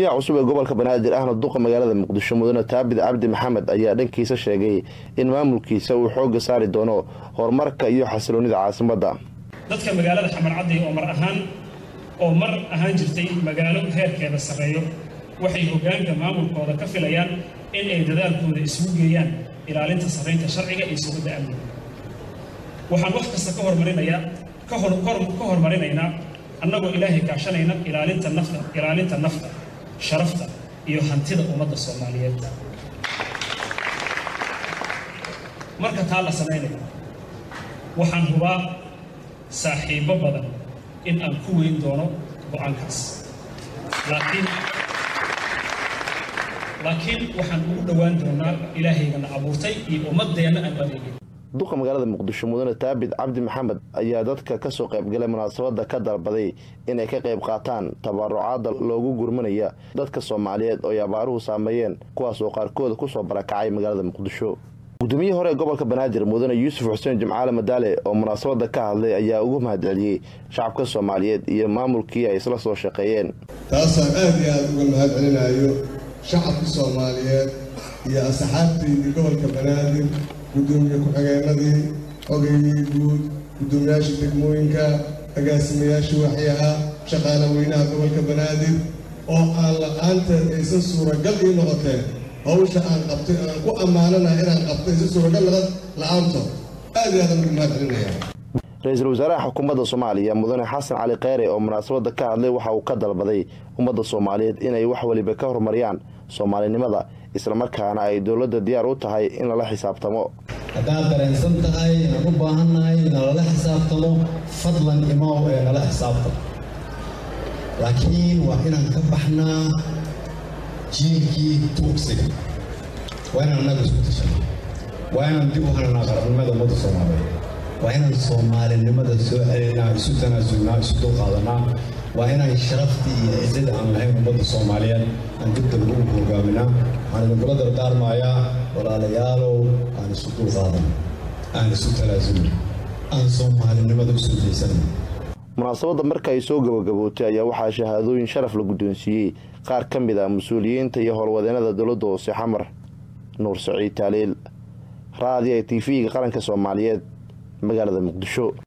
gudoomiyaha cusub ee gobolka banaadir ahna duqa magaalada muqdisho mudane taabid cabdi maxamed ayaa dhankiisa sheegay in maamulkiisa uu xooga saari doono horumarka iyo xasiloonida caasimadda dadka magaalada xamarcadday oo mar ahaan oo mar ahaan jirtay magaalo heerkeeda sarreeyo waxay hoggaanka maamulkooda ka filayaan in ay dadaalkooda isugu geeyaan ilaalinta sarraynta sharciga iyo sugidda amniga waxaan wax kasta ka hormarinayaa ka hormarinaynaa annagoo ilaahay kaashanayna ilaalinta nafta ilaalinta nafta sharafta iyo hantida ummadda soomaaliyeed marka taa la samaynayo waxaan hubaa saaxiibbo badan in aan ku weyn doono go-aankaas laakiin laakiin waxaan ugu dhowaan doonaa ilaahaygana abuurtay iyo ummaddeenna aan adeegin duqa magaalada muqdisho mudane taabid cabdi maxamed ayaa dadka ka soo qaybgalay munaasabadda ka dalbaday inay ka qayb qaataan tabarucaadda loogu gurmanaya dadka soomaaliyeed oo ay abaaruhu saameeyeen kuwaas oo qaarkooda ku soo barakacay magaalada muqdisho gudoomiyihii hore ee gobolka banaadir mudane yuusuf xuseen jimcaale madaale oo munaasabadda ka hadlay ayaa ugu mahadceliyey shacabka soomaaliyeed iyo maamulkii ay isla soo shaqeeyeen taasaan aad iyo aada uga mahad celinayo shacabka soomaaliyeed iyo asxaabtaydii gobolka banaadir gudoomiye ku-xigeenadii odaygii guud guddoomiyaashii degmooyinka agaasimayaashii waxyaha shaqaale weynaha gobolka banaadir oo aan la-aanteed aysan suuragal ii noqoteen hawsha aan qabtay aan ku ammaananahay inaan qabtay aysan suuragal la-aantood aad iyo aadaan uga mahad celinaya ra-iisul wasaaraha xukuumadda soomaaliya mudane xasan cali kheyre oo munaasabadda ka hadlay waxa uu ka dalbaday ummadda soomaaliyeed inay wax weliba ka horumariyaan soomaalinimada islamarkaana ay dowladda diyaar u tahay in lala xisaabtamo haddaad dareensan tahay inaan u baahannahay in nalala xisaabtamo fadlan imow ee nala xisaabtamo laakiin waa inaan ka baxnaa jiilkii tuugsiga waa inaan annaga isku tashano waa inaan dib u hananaa qarannimada ummadda soomaaliyeed waa inaan soomaalinimada soo celinaa isu tanaasulnaa isu dulqaadanaa waa inaan sharaftii iyo ciddada aan lahayn ummadda soomaaliyeed aan dib dambe u hogaaminaa waxaan idinkula dardaarmayaa walaalayaalow aan isu dulqaadan aan isu tanaasulno aan soomaalinimada u soo jeysana munaasabadda marka ay soo gabagabootay ayaa waxaa shahaadooyin sharaf la guddoonsiiyey qaar ka mid ah mas-uuliyiinta iyo howlwadeenada dowladda hoose xamar nuur saciid taaliil raadiya t v-ga qaranka soomaaliyeed magaalada muqdisho